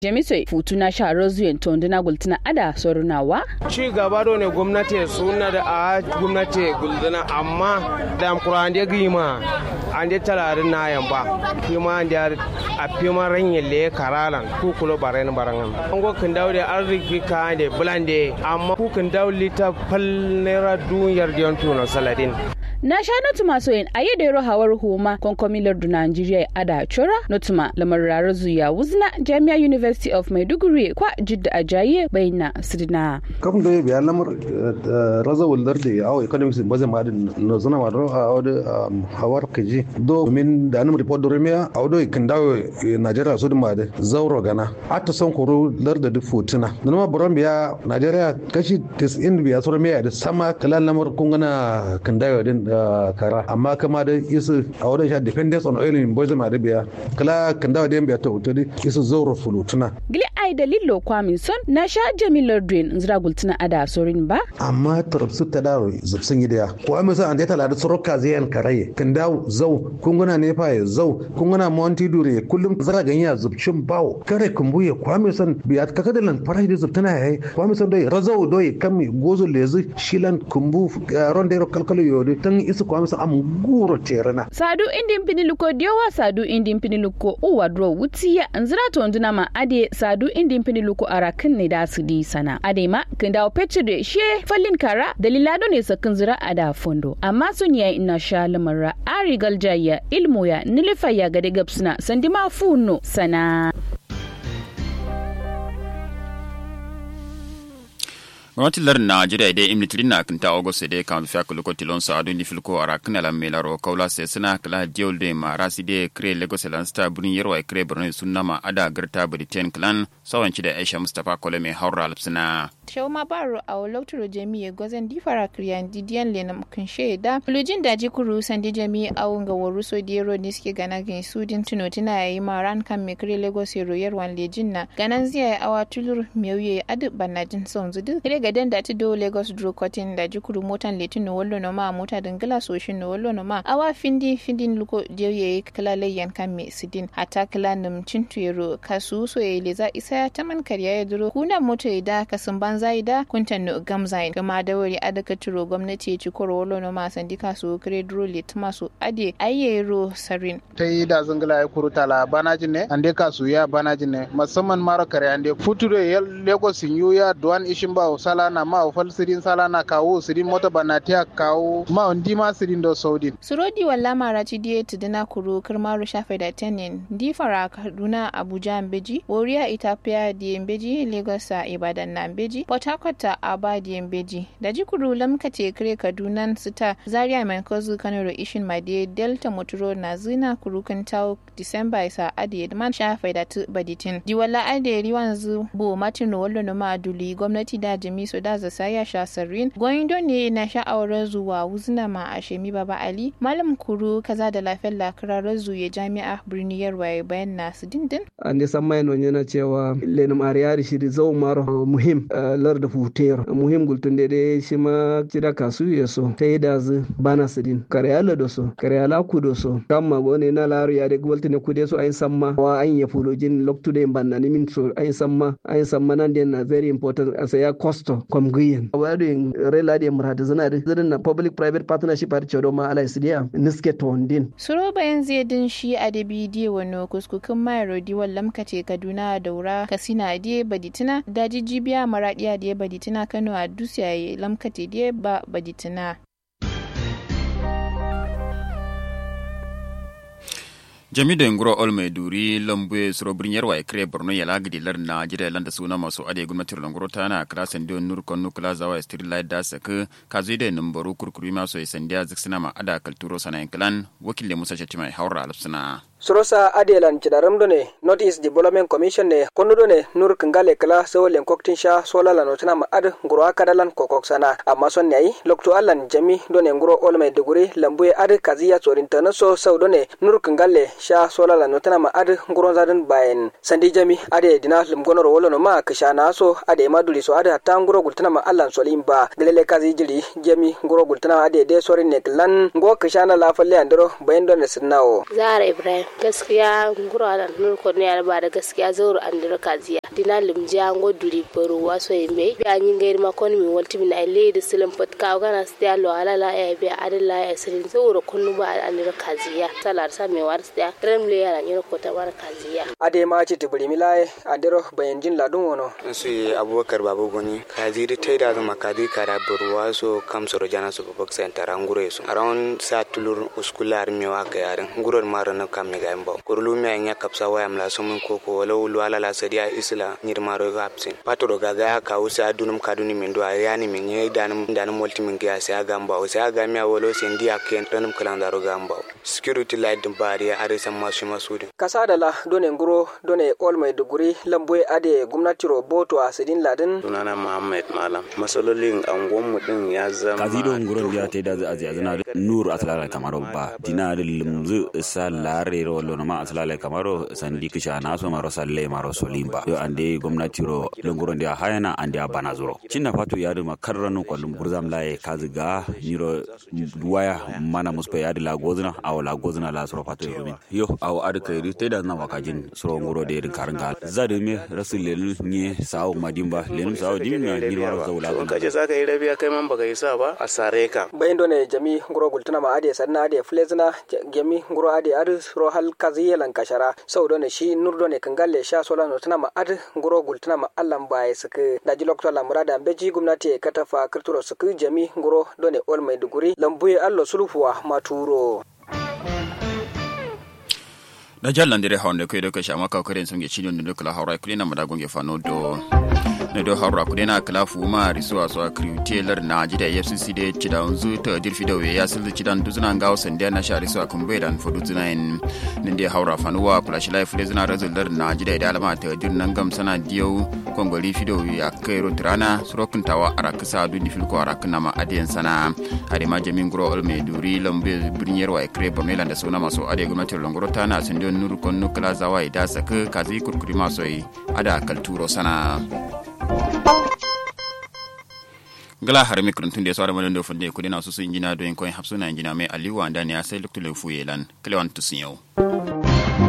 Jamisoi futuna sharar zuyen tonduna gultuna ada sorunawa. Ci gaba da ne gwamnati suna da a gwamnati gulduna amma da kuran da gima an da talarin na yamba kuma da a fima ranyin le karalan ku kulo baran baran an go kan dawo da arziki ka da bulande amma ku kan dawo lita fal naira duniyar da tuno saladin na sha notuma soyin a yi da yaro hawar homa konkomilar da Najeriya ada chora notuma lamar rarar zuya wuzna Jami'a University of Maiduguri kwa jidda ajaye bayna sidina kam da biya lamar raza wuldar da yawo economics ba zai ma da no zana ma ro a wada hawar kaji do min da anum report do remiya a wado kan dawo Najeriya su ma da zauro gana ata son koro lar da duk fotuna dan ma buron biya Najeriya kashi 90 biya su remiya da sama kalan lamar kun gana kan dawo din kara amma kama da isu a wadda sha dependence on oil in boise biya kala kan dawa da biya ta wuta di isu zauro fulutuna gili ai da lillo kwamin son na sha jamilar drain zira gultuna ada sorin ba amma tarabsu ta daro zubsun yi da ko amma sa an da tala da soroka zai yan karaye kan dawo zau kunguna ne fa ya zau kunguna monti dure kullum zara ganya zubcin bawo kare kumbu ya kwame son biya ka kada lan farai da zubtuna yayi kwame son dai razau doi kami gozo lezi shilan kumbu rondero kalkalo yodi tan isu kwa masa am guro terana sadu indin piniluko diowa sadu indin piniluko uwa dro wutiya anzira to nduna ma ade sadu indin piniluko arakin ne da su di sana ade ma kin dawo petre she fallin kara dalila do ne sakin zira ada fondo amma sun yayi ina sha lamara ari galjaya ilmu ya nilifa ya gade gabsuna sandima funo sana gwamnatin lardin najeriya dai imni tirin na kinta august dai kan fiya kuliko tilon sa adun difilko ara kana la melaro kaula se suna kala diol de ma rasi de kre lagos lan sta burin yarwa kre borno sunna ma ada garta britain clan sawanci da aisha mustapha kolome haura alpsina Shauma Baro a Oloturo Jami'a Gozan Difara Kriyan Didiyan Lenam Kunshe da Fulujin Daji Kuru Sandi Jami'a Awun ga Waruso Diero ne suke gana gan Sudin Tuno tana yayi maran kan Mekre Lagos Royar Wan Lejin na ganan ziya awa tulur mewye adu banajin son zudu kire gadan da ti do Lagos Dro Cotton Daji Kuru motan letin no wallo no ma mota dingila soshin no wallo no ma awa findi findin luko diye kala layyan kan me sidin hata kala num cintuyero kasu so ye leza isa taman kariya ya duro kuna moto da kasun ban zaida kuntan no gamzain kama da wuri adaka turo gwamnati ya ci koro wolo no ma sandika su kire duro lit masu ade ayyero sarin ta yi da zangala ya kuru tala banajin ne ande kasu ya banajin ne musamman mara kare ande futuro ya lagos yu ya duwan ishin ba sala na ma ofal sirin sala na kawo sirin mota banatiya kawo ma ondi ma sirin do saudi surodi walla mara ci diye tuduna kuru kirmaru shafe da tenin di fara kaduna abuja mbeji woriya itapia di mbeji lagos a ibadan na mbeji port harcourt a aba di mbeji da jikuru lamkace kire kaduna sita zaria mai kozu kanaro ishin made delta motoro na zina kuru kan tau disamba isa adi man shafe da tu baditin di walla ade riwan zu bo martin wallo no ma aduli gwamnati da jami so da zasa ya sha sarrin goyindo ne na sha'awar zuwa wuzna ma a shemi baba ali malam kuru kaza da lafiyar lakirarar zuye jami'a birni yarwaye bayan nasu dindin an da san mai nuna cewa lenin ariyari shi zau maro muhim lar da futer muhim gultun da dai shi ma cida kasu ya so ta yi da zu bana sidin karyala da so karyala ku da so kan ma bone na laru ya da gwalti ne ku dai so ayin samma wa ayin ya fulojin loktu da banna ni min so ayin samma ayin samma nan da na very important as ya costo kom guyen wa da rela da murada zana da zirin na public private partnership har cewa ma ala sidiya niske tondin suro bayan zai din shi a da bidiyo wani kuskukin mai rodi wallam kace kaduna daura kasina die baditina daji jibiya maradiya die baditina kano a dusiyaye lamkate die ba baditina jami da nguro ol mai duri lambu suro birin yarwa ya kire borno ya lagidi lar na jira landa suna masu ade gwamnatin languro ta na kira sandiyo nur kon nukula zawa ya stiri lai da saka ka zai da numbaru kurkuri masu ya sandiya ziksina ma ada kalturo sana yankilan wakil musa mai haura alfsina. sorosa adelan cidaram ne north east development commission ne konu ne nur kingale kala so len koktin sha sola la notana ma ad nguro akadalan kokok sana amma son ne lokto allan jami done nguro ol mai duguri lambuye ad kaziya sorin tana so sau ne nur kingale sha sola la notana ma ad nguro zadan bayen sandi jami ade dina lumgonor wolo no ma kisha na so ade maduli so ade hatta nguro gultana ma allan solim ba delele kazi jili jami nguro gultana ade de sorin ne klan ngo kisha na la falle andro bayen don sinnawo zara ibrahim gaskiya ngura da nur ko ne ba da gaskiya zauro andira kaziya dina limja ngo duri baro waso yembe bi anyi ngair ma kon mi walti min ay leedi silim pot ka gana stia lo ala la e be adala e sirin zauro kunu ba andira kaziya salar sa me war stia rem le yara nyiro ko ta war kaziya ade ma ci tibiri milaye andiro bayan jin ladun wono su abubakar babu goni kaziri taida zama kadi kara burwa so kam soro jana so babak center angure so around sa tulur uskular mi wa ka yarin nguror maro na kam mi ga mbaw kurlu mi anya kapsa wa amla so mun koko wala ulu ala la sadia isla nyir maro ga apsin patoro ga ga ka usa dunum kaduni min do ayani min ye danum danum multi min ga sa ga mbaw sa ga mi awolo sen dia ken tanum kalandaro ga mbaw security light dum bari are sam masu masudi kasa da la done nguro done ol mai duguri lamboy ade gwamnati roboto a sidin ladin sunana muhammad malam masalolin angon mu din ya zama kazido nguron dia te da azi azina nur atlala kamaro ba dina limzu sa lare ro lo ma atlala kamaro sandi kisha na so maro salle maro solimba yo ande gwamnati ro nguron dia hayana ande bana zuro cinna fatu ya da makarranu kwallum burzam laye kaziga niro waya mana muspe ya la gozna aw la gozna la suro fatu yo yo aw ad kayri te da na wakajin suro nguro de karanga zade me rasul lelu nye sawo madimba lenum sawo dimna ni waro zawla ko kaje zaka yi rabiya kai man baka yi sa ba a sare ka bayin done jami nguro gultuna ma ade sanna ade flezna jami nguro ade adu ro hal kaziye lan kashara sau done shi nur done kangalle sha sola no tuna ma adu nguro gultuna ma allan baye suka daji lokto la murada beji gumnati katafa kirturo suka jami nguro done ol mai duguri lambuye allo sulfuwa maturo da jallandire hawnde koyɗo ko chama kawkaren songe ciɗonde do kala hawra kulena mbaɗa gonge fano do ne do hawra kulena kala fuma risuwa so kriwtelar na jida fcc de cida unzu to dirfi do ya silde cidan duzuna ngaw sande na shari so akumbe dan fodu zuna en nende hawra fanuwa flash life le zuna rezultar na jida da alama ta dir nan gam sana diyo kongoli fido ya kairo tirana surokun tawa arakisa du difil ko arakna ma adiyan sana ade ma jamin gro olme duri lambe birnyer wa ekre bornela da sona maso ade gwamnatin longoro tana sun don nuru kon nukla zawa da saka kazi kurkuri maso ada kalturo sana gala har mikron tun da sauran madan da funde kudi na su sun jina don koyin hapsuna injina mai aliwa da ne ya sai luktu lefu yelan kilewan tusun yau